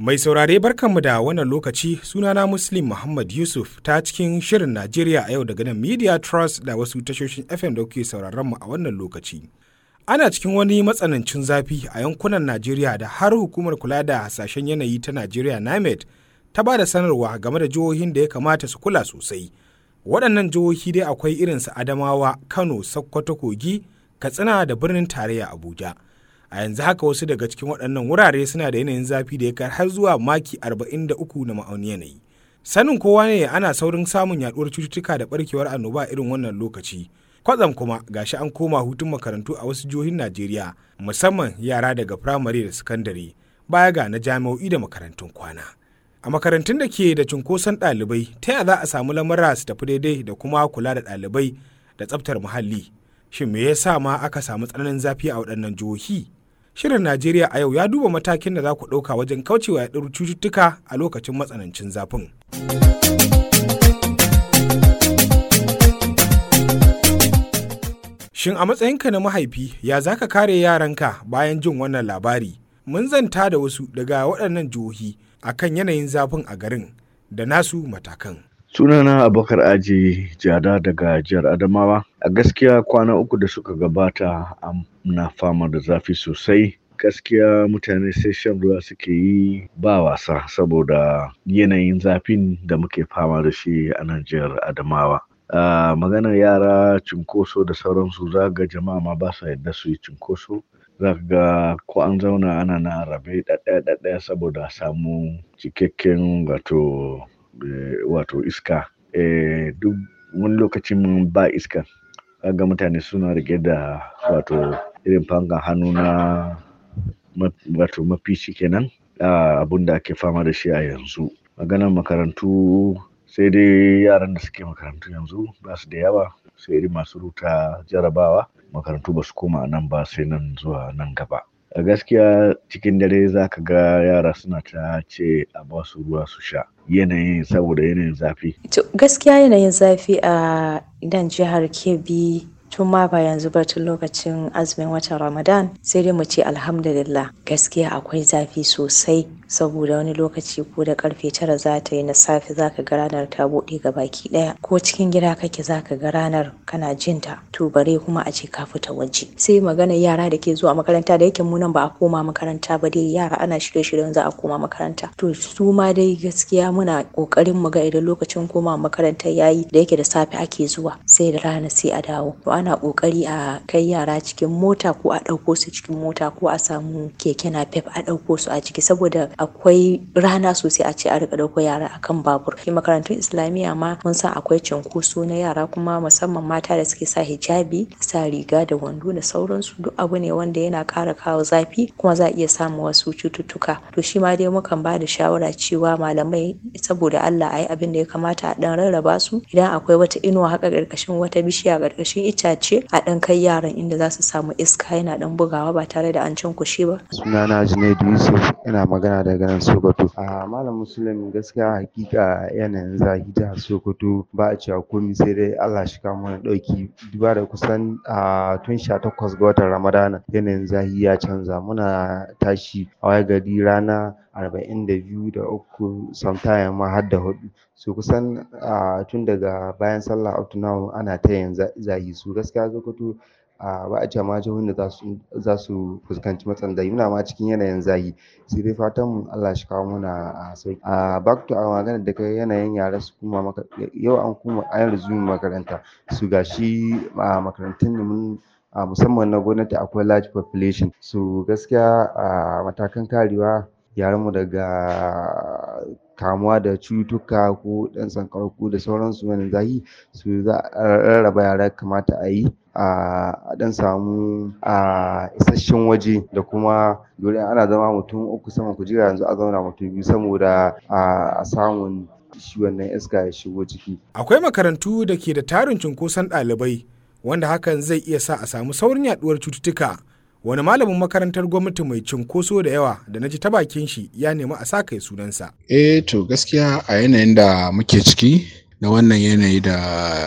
Mai saurare barkanmu da wannan lokaci sunana Muslim Muhammad Yusuf ta cikin shirin Najeriya a yau daga nan Media Trust da wasu tashoshin FM da kuke sauraron mu a wannan lokaci. Ana cikin wani matsanancin zafi a yankunan Najeriya da har hukumar kula da hasashen yanayi ta Najeriya NIMET ta ba da sanarwa game da jihohin da ya kamata su kula sosai. Waɗannan jihohi dai akwai irinsu Adamawa, Kano, Sokoto, Kogi, Katsina da birnin tarayya Abuja. a yanzu haka wasu daga cikin waɗannan wurare suna da yanayin zafi da ya kai har zuwa maki 43 na ma'auni yanayi sanin kowa ne ana saurin samun yaduwar cututtuka da barkewar annoba irin wannan lokaci kwatsam kuma gashi an koma hutun makarantu a wasu jihohin najeriya musamman yara daga firamare da sakandare baya ga na jami'o'i da makarantun kwana a makarantun da ke da cunkoson ɗalibai ta yaya za a samu lamura su tafi daidai da kuma kula da ɗalibai da tsaftar muhalli shin me yasa ma aka samu tsananin zafi a waɗannan jihohi Shirin Najeriya a yau ya duba matakin da za ku ɗauka wajen kaucewa yaɗuwar cututtuka a lokacin matsanancin zafin. Shin a matsayinka na mahaifi ya za ka kare yaranka bayan jin wannan labari? Mun zanta da wasu daga waɗannan jihohi akan yanayin zafin a garin da nasu matakan. sunana abubakar aji jada daga jihar adamawa a gaskiya kwana uku da suka gabata na fama da zafi sosai gaskiya mutane sai shan ruwa suke yi ba wasa saboda yanayin zafin da muke fama da shi a nan jihar adamawa uh, maganar yara cunkoso da sauransu za ga jama'a ma ba sa yadda su yi cunkoso za ga ko an zauna ana na rabe ɗaɗɗaya ɗaɗɗaya saboda samu cikakken wato wato iska duk wani lokacin ba iska ga mutane suna rike da wato irin fankan hannu na wato mafici kenan abun da ake fama da shi a yanzu maganar makarantu sai dai yaran da suke makarantu yanzu ba su da yawa sai irin masu ruta jarabawa makarantu ba su koma nan ba sai nan zuwa nan gaba a gaskiya cikin dare za ka ga yara suna ta ce a ba su ruwa su sha yanayin saboda yanayin zafi gaskiya yanayin zafi a idan jihar kebbi tun ma ba yanzu ba tun lokacin azumin watan ramadan sai dai mu ce alhamdulillah gaskiya akwai zafi sosai saboda wani lokaci ko da karfe tara za ta yi na safe za ka ga ranar ta buɗe ga baki ɗaya ko cikin gida kake za ka ga ranar kana jin ta to bare kuma a ce ka fita waje sai magana yara da ke zuwa makaranta da yake mu nan ba a koma makaranta ba dai yara ana shirye-shiryen za a koma makaranta to su ma dai gaskiya muna kokarin mu ga idan lokacin koma makaranta yayi da yake da safe ake zuwa sai da rana sai a dawo to ana kokari a kai yara cikin mota ko a ɗauko su cikin mota ko a samu keke napep a ɗauko su a ciki saboda akwai rana sosai a ce a rika ɗauko yara akan babur shi makarantun islamiyya ma mun san akwai cunkoso na yara kuma musamman mata da suke sa hijabi sa riga da wando da sauransu duk abu ne wanda yana ƙara kawo zafi kuma za a iya samun wasu cututtuka to shi ma dai mukan ba da shawara cewa malamai saboda Allah a yi abin da ya kamata a ɗan rarraba su idan akwai wata inuwa haka ƙarƙashin wata bishiya ƙarƙashin itace a ɗan kai yaran inda za su samu iska yana ɗan bugawa ba tare da an cinkushe ba. sunana Junaidu Yusuf ina magana daga nan Sokoto. A Malam Muslim gaskiya hakika yanayin zafi jihar Sokoto ba a cewa komai sai dai Allah shi kawo mana ɗauki duba da kusan a tun sha takwas ga watan Ramadana yanayin zafi ya canza muna tashi a waye gari rana arba'in da biyu da uku sometime ma har da hudu so kusan tun daga bayan sallah up to now ana ta yin zafi so gaskiya Sokoto a ba a cewa ma jihohin da za su fuskanci matsalar zafi muna ma cikin yanayin zafi sai dai fatan mu Allah shi kawo muna a sauki a back to our magana da kai yanayin yara su koma yau an koma an resume makaranta su gashi a makarantun mun a musamman na gwamnati akwai large population so gaskiya a matakan karewa yaran mu daga kamuwa da cututtuka ko ɗan sankarau ko da sauransu wannan zafi su za a rarraba yara kamata a yi a ɗan samu a isasshen waje da kuma dole ana zama mutum uku saman kujera yanzu a zauna mutum biyu saboda a samun shi wannan iska ya shigo ciki. Akwai makarantu da ke da tarin cunkoson ɗalibai wanda hakan zai iya sa a samu saurin yaɗuwar cututtuka. Wani malamin makarantar gwamnati mai cunkoso da yawa da na ji ta bakin shi ya nemi a sa kai sunansa. Eh to gaskiya a yanayin da muke ciki na wannan yanayi da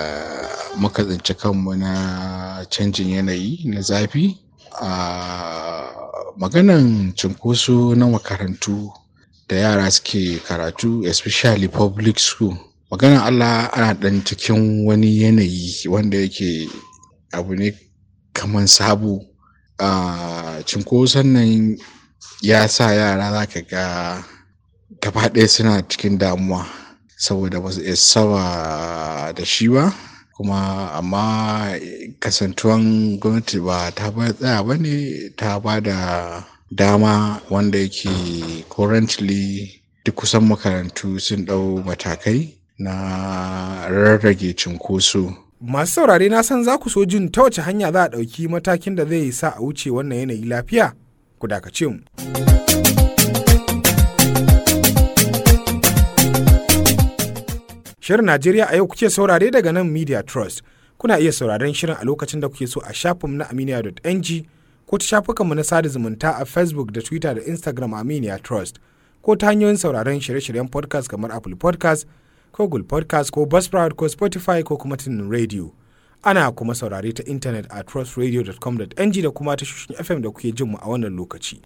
muka tsinci kanmu na canjin yanayi na zafi a maganan cunkoso na makarantu da yara suke karatu especially public school maganar Allah ana ɗan cikin wani yanayi wanda yake abu ne kamar sabo a cinkoson nan ya sa yara za ka ga gaba ɗaya suna cikin damuwa saboda ba su iya saba da shi ba kuma amma kasantuwan gwamnati ba ta ba tsaya ba ne ta ba da dama wanda yake currently duk kusan makarantu sun ɗau matakai na rarrage cinkoso Masu saurare na san za ku so jin ta wace hanya za a ɗauki matakin da zai sa a wuce wannan yanayi lafiya? Ku dakace mu. Shirin Najeriya a yau kuke saurare daga nan Media Trust. Kuna iya sauraren shirin a lokacin da kuke so a shafinmu na aminiya.ng ko ta shafukanmu na sada zumunta a Facebook da Twitter da Instagram Aminiya Trust ko ta hanyoyin sauraren shirye-shiryen podcast kamar Apple podcast ko Google podcast ko Buzzsprout ko Spotify ko kuma tunin radio. Ana kuma saurare ta intanet a trustradio.com.ng da kuma tashoshin FM da kuke jin mu a wannan lokaci.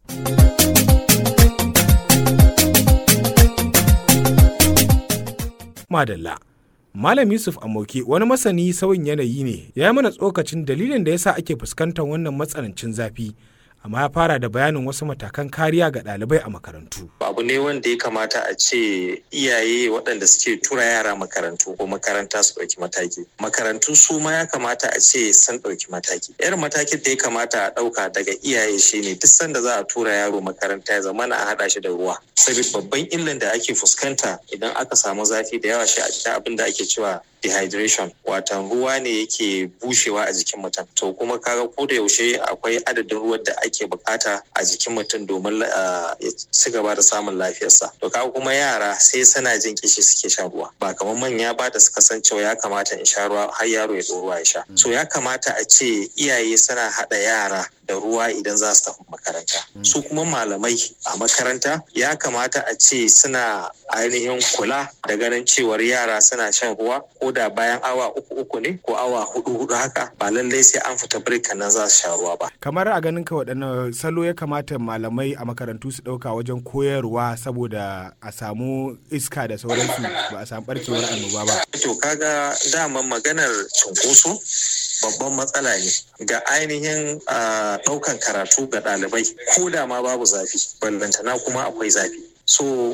Madalla. Malam Yusuf Amoke wani masani sauyin yanayi ne ya yi mana tsokacin dalilin da yasa ake fuskantar wannan matsanancin zafi amma ya fara da bayanin wasu matakan kariya ga ɗalibai a makarantu. Abu ne wanda ya kamata a ce iyaye waɗanda suke tura yara makarantu ko makaranta su ɗauki mataki. Makarantu su ma ya kamata a ce sun ɗauki mataki. Irin matakin da ya kamata a ɗauka daga iyaye shine duk sanda za a tura yaro makaranta ya zama a haɗa shi da ruwa. Saboda babban illan da ake fuskanta idan aka samu zafi da yawa shi a cikin abin da ake cewa dehydration watan ruwa ne yake bushewa a jikin mutum to kuma kaga ko da yaushe akwai adadin ruwan da ake bukata a jikin mutum domin ya ci gaba da samun lafiyarsa to kaga kuma yara sai suna jin kishi suke shan ruwa ba kamar manya ba da suka san cewa ya kamata in sha ruwa har yaro ya ruwa ya sha so ya kamata a ce iyaye suna haɗa yara da ruwa idan za su tafi makaranta su kuma malamai a makaranta ya kamata a ce suna ainihin kula da ganin cewar yara suna shan ruwa ko da bayan awa uku uku ne ko awa hudu hudu haka ba lallai sai an fita birka nan za su sha ruwa ba Kamar a ganin ka waɗanne salo ya kamata malamai a makarantu su ɗauka wajen koyarwa saboda a samu iska da sauransu ba a samu ɓarkewar annoba ba. to kaga daman maganar cunkoso babban matsala ne ga ainihin ɗaukan karatu ga ɗalibai ko da ma babu zafi ballantana kuma akwai zafi so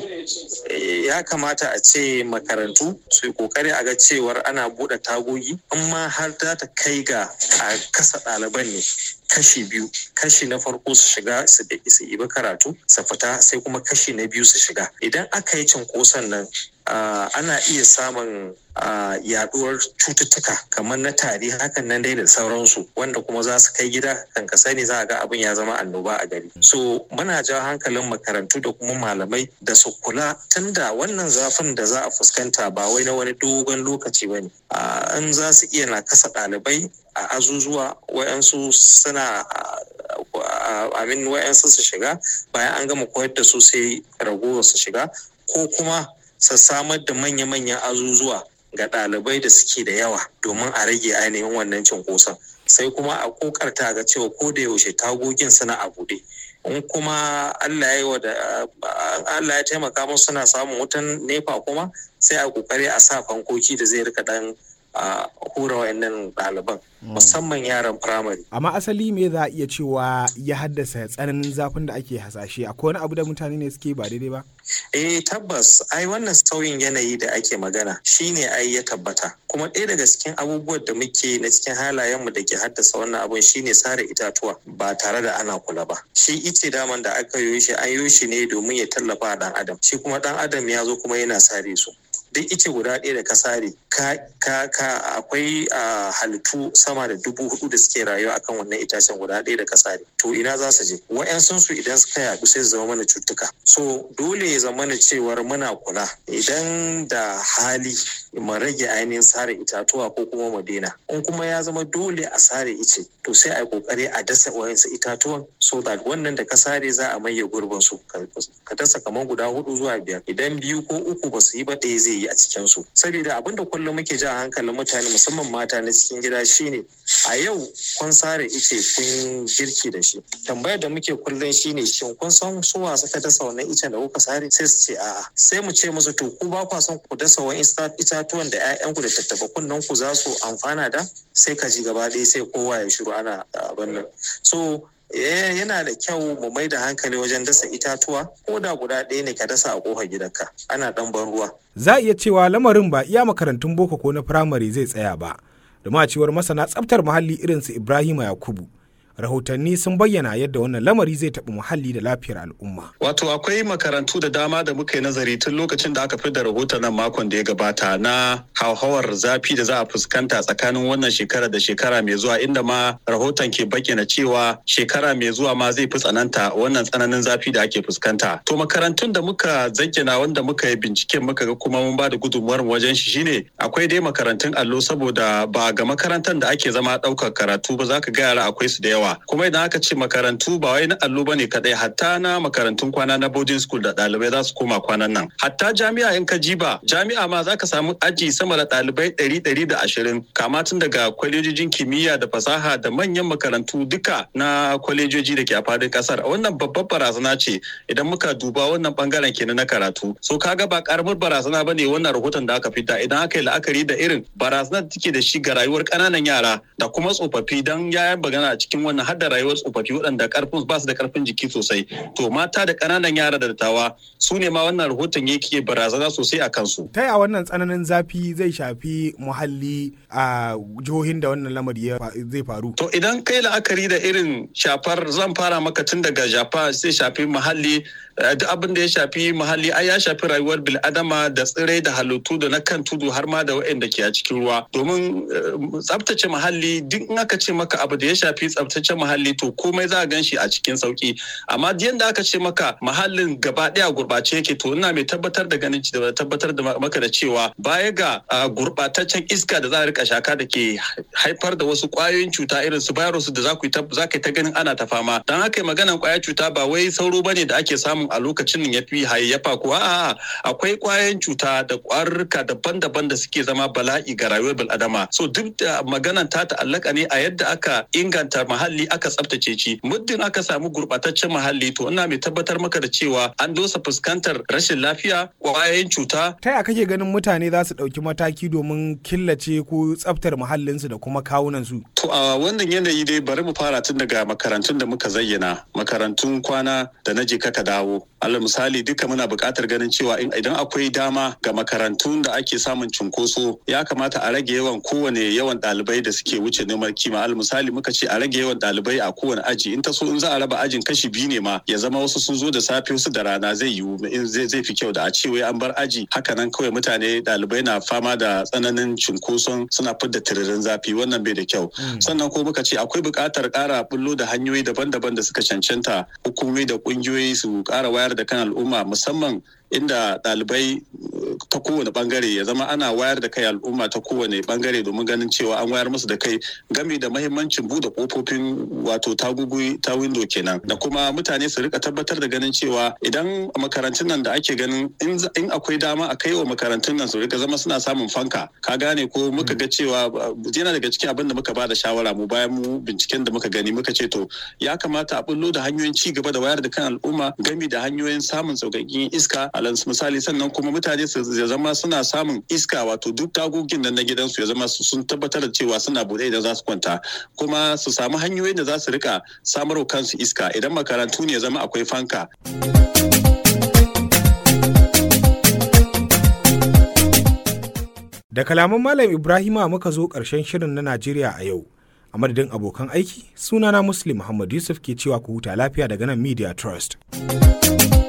ya kamata a ce makarantu su yi kokari a ga cewar ana buɗe tagogi amma har za ta kai ga a kasa ɗaliban ne kashi biyu kashi na farko su shiga su su ibi karatu su fita sai kuma kashi na biyu su shiga idan aka yi cinkoson nan Uh, ana iya samun uh, yaduwar cututtuka kamar na tari hakan nan dai da sauransu wanda kuma za su kai gida kan ka sani za a ga abin ya zama annoba a gari so muna jawo hankalin makarantu da kuma malamai da su kula tunda wannan zafin da za a fuskanta ba wai na wani dogon lokaci ba ne in za su iya na kasa ɗalibai a azuzuwa wayansu suna amin wayansu su shiga bayan an gama koyar da su sai ragowar su shiga ko kuma su samar da manya-manyan azuzuwa ga ɗalibai da suke da yawa domin a rage ainihin wannan cinkoson sai kuma a kokarta ga cewa ko da yaushe tagogin suna a buɗe in kuma Allah ya da Allah ya taimaka musu suna samun wutan nefa kuma sai a kokari a sa fankoki da zai rika dan a hura wayannan ɗaliban musamman yaran firamare. Amma asali me za a iya cewa ya haddasa tsananin zafin da ake hasashe akwai wani abu da mutane ne suke ba daidai ba? Eh tabbas ai wannan sauyin yanayi da ake magana shine ai ya tabbata kuma ɗaya daga cikin abubuwan da muke na cikin halayenmu da ke haddasa wannan abun shine sare itatuwa ba tare da ana kula ba shi ice daman da aka yi shi an yi shi ne domin ya tallafa ɗan adam shi kuma ɗan adam ya zo kuma yana sare su duk ice guda ɗaya da ka sare ka ka akwai halittu sama da dubu hudu da suke rayuwa akan wannan itacen guda ɗaya da ka sare to ina za su je wa'yansun su idan suka yaɗu sai su zama mana cutuka so dole ya zama na cewar muna kula idan da hali mu rage ainihin sare itatuwa ko kuma mu daina in kuma ya zama dole a sare ice to sai a yi kokari a dasa wayansu itatuwan so that wannan da ka sare za a maye gurbin su ka dasa kamar guda hudu zuwa biyar idan biyu ko uku ba su yi ba ɗaya zai yi a cikinsu saboda abin da kullum muke jan hankalin mutane musamman mata na cikin gida shine a yau kun sare ice kun girki da shi tambayar da muke kullum shine shin kun san su wa suka dasa wannan icen da kuka sare sai su ce a'a sai mu ce musu to ku ba kwa son ku dasa wani itatuwan da 'ya'yanku da tattaba kunnen ku za su amfana da sai ka ji gaba ɗaya sai kowa ya shiru ana abin nan so yana da kyau mu mai da hankali wajen dasa itatuwa ko da guda ɗaya ne ka dasa a ƙofar gidanka ana ɗan ban ruwa. Za a iya cewa lamarin ba iya makarantun boko ko na firamare zai tsaya ba, da cewar masana tsaftar muhalli irin su Ibrahima Yakubu. rahotanni sun bayyana yadda wannan lamari zai taɓi muhalli da lafiyar al'umma. Wato akwai makarantu da dama da muka yi nazari tun lokacin da aka fi da rahoton nan makon da ya gabata na hauhawar zafi da za a fuskanta tsakanin wannan shekara da shekara mai zuwa inda ma rahoton ke bayyana cewa shekara mai zuwa ma zai fi tsananta wannan tsananin zafi da ake fuskanta. To makarantun da muka zayyana wanda muka yi binciken muka ga kuma mun ba da gudunmuwar wajen shi shine akwai dai makarantun allo saboda ba ga makarantar da ake zama ɗaukar karatu ba za ka ga yara akwai su da yawa. kuma idan aka ce makarantu ba wai na allo bane kadai hatta na makarantun kwana na boarding school da ɗalibai za su koma kwanan nan hatta jami'a in ka jiba jami'a ma za ka samu aji sama da ɗalibai ɗari ɗari da ashirin kama tun daga kwalejojin kimiyya da fasaha da manyan makarantu duka na kwalejoji da ke a fadin ƙasar wannan babbar barazana ce idan muka duba wannan bangaren kenan na karatu so kaga ba karamar barazana bane wannan rahoton da aka fita idan aka yi la'akari da irin barazanar da take da shi ga rayuwar ƙananan yara da kuma tsofaffi dan ya bagana a cikin wannan har da rayuwar tsofaffi waɗanda karfin ba su da karfin jiki sosai to mata da ƙananan yara da dattawa su ne ma wannan rahoton yake barazana sosai a kansu. ta yaya wannan tsananin zafi zai shafi muhalli a jihohin da wannan lamari zai faru. to idan kai la'akari da irin shafar zan fara maka tun daga jafa zai shafi muhalli duk abin da ya shafi muhalli ai ya shafi rayuwar bil'adama da tsirai da halittu da na kan tudu har ma da waɗanda ke a cikin ruwa domin tsabtace muhalli duk in aka ce maka abu da ya shafi tsabtace muhalli to komai za a gan shi a cikin sauki amma yadda aka ce maka muhallin gaba ɗaya gurɓace yake to ina mai tabbatar da ganin da tabbatar da maka da cewa baya ga gurɓataccen iska da za a rika shaka da ke haifar da wasu ƙwayoyin cuta irin su virus da za ku yi ta ganin ana ta fama don haka maganan ƙwayar cuta ba wai sauro bane da ake samun a lokacin ya fi hayayyafa ko a'a akwai kwayoyin cuta da kwarurruka daban-daban da suke zama bala'i ga rayuwar bil'adama so duk da maganan ta ta'allaka ne a yadda aka inganta muhalli aka tsaftace shi muddin aka samu gurbataccen muhalli to ina mai tabbatar maka da cewa an dosa fuskantar rashin lafiya kwayoyin cuta ta yaya kake ganin mutane za su ɗauki mataki domin killace ko tsaftar muhallinsu da kuma kawunansu to a wannan yanayi dai bari mu fara tun daga makarantun da muka zayyana makarantun kwana da na je kaka dawo alal misali duka muna buƙatar ganin cewa idan akwai dama ga makarantun da ake samun cunkoso ya kamata a rage yawan kowane yawan ɗalibai da suke wuce neman kima alal misali muka ce a rage yawan ɗalibai a kowane aji in ta so in za a raba ajin kashi biyu ne ma ya zama wasu sun zo da safe wasu da rana zai yiwu zai fi kyau da a ce wai an bar aji haka nan kawai mutane ɗalibai na fama da tsananin cunkoson suna fidda tiririn zafi wannan bai da kyau sannan ko muka ce akwai buƙatar ƙara bullo da hanyoyi daban-daban da suka cancanta hukumomi da ƙungiyoyi su ƙara wayar da kan al'umma musamman inda ɗalibai ta kowane bangare ya zama ana wayar da kai al'umma ta kowane bangare domin ganin cewa an wayar musu da kai game da mahimmancin bude kofofin wato tagugu ta windo kenan da kuma mutane su rika tabbatar da ganin cewa idan makarantun nan da ake ganin in akwai dama a kai wa makarantun nan su rika zama suna samun fanka ka gane ko muka ga cewa yana daga cikin abin da muka ba da shawara mu bayan mu binciken da muka gani muka ce to ya kamata a bullo da hanyoyin ci gaba da wayar da kan al'umma game da hanyoyin samun sauƙaƙƙen iska alal misali sannan kuma mutane su ya zama suna samun iska wato duk tagogin nan na gidansu ya zama sun tabbatar da cewa suna bude idan za su kwanta kuma su samu hanyoyin da za su rika samarwa kansu iska idan makarantu ne ya zama akwai fanka. Da kalaman Malam Ibrahima muka zo ƙarshen shirin na Najeriya a yau. A madadin abokan aiki, sunana Muslim Muhammad Yusuf ke cewa ku huta lafiya daga nan Media Trust.